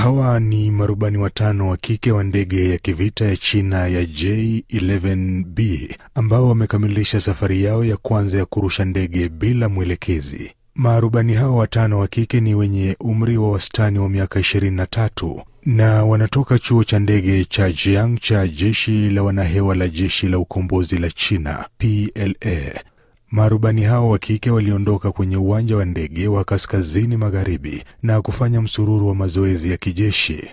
Hawa ni marubani watano wa kike wa ndege ya kivita ya China ya J-11B ambao wamekamilisha safari yao ya kwanza ya kurusha ndege bila mwelekezi. Marubani hao watano wa kike ni wenye umri wa wastani wa miaka 23 na wanatoka chuo cha ndege cha Jiang cha jeshi la wanahewa la jeshi la ukombozi la China PLA. Marubani hao wa kike waliondoka kwenye uwanja wa ndege wa kaskazini magharibi na kufanya msururu wa mazoezi ya kijeshi.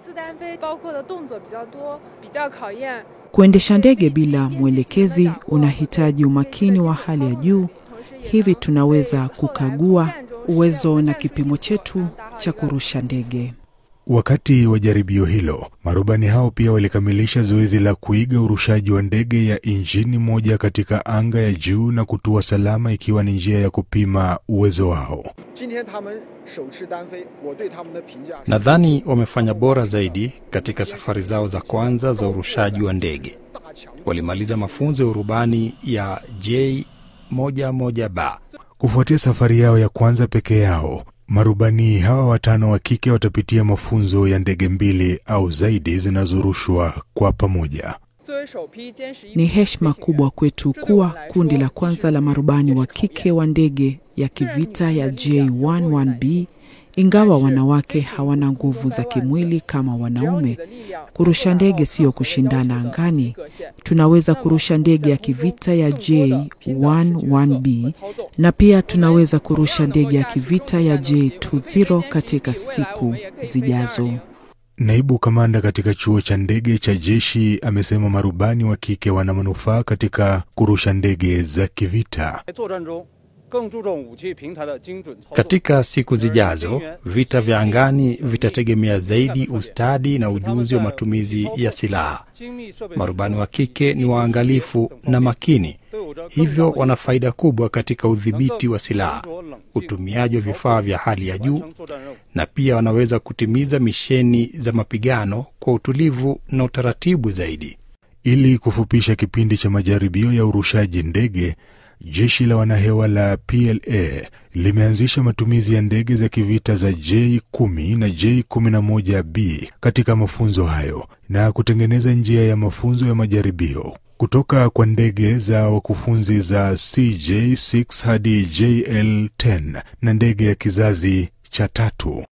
Kuendesha ndege bila mwelekezi unahitaji umakini wa hali ya juu, hivi tunaweza kukagua uwezo na kipimo chetu cha kurusha ndege. Wakati wa jaribio hilo, marubani hao pia walikamilisha zoezi la kuiga urushaji wa ndege ya injini moja katika anga ya juu na kutua salama, ikiwa ni njia ya kupima uwezo wao. Nadhani wamefanya bora zaidi katika safari zao za kwanza za urushaji wa ndege. Walimaliza mafunzo ya urubani ya J11B. Kufuatia safari yao ya kwanza peke yao, marubani hawa watano wa kike watapitia mafunzo ya ndege mbili au zaidi zinazorushwa kwa pamoja. Ni heshima kubwa kwetu kuwa kundi la kwanza la marubani wa kike wa ndege ya kivita ya J11B. Ingawa wanawake hawana nguvu za kimwili kama wanaume, kurusha ndege siyo kushindana angani. Tunaweza kurusha ndege ya kivita ya J11B na pia tunaweza kurusha ndege ya kivita ya J20 katika siku zijazo. Naibu kamanda katika chuo cha ndege cha jeshi amesema marubani wa kike wana manufaa katika kurusha ndege za kivita. Katika siku zijazo, vita vya angani vitategemea zaidi ustadi na ujuzi wa matumizi ya silaha. Marubani wa kike ni waangalifu na makini, hivyo wana faida kubwa katika udhibiti wa silaha, utumiaji wa vifaa vya hali ya juu, na pia wanaweza kutimiza misheni za mapigano kwa utulivu na utaratibu zaidi. Ili kufupisha kipindi cha majaribio ya urushaji ndege, jeshi la wanahewa la PLA limeanzisha matumizi ya ndege za kivita za J10 na J11B katika mafunzo hayo na kutengeneza njia ya mafunzo ya majaribio kutoka kwa ndege za wakufunzi za CJ6 hadi JL10 na ndege ya kizazi cha tatu.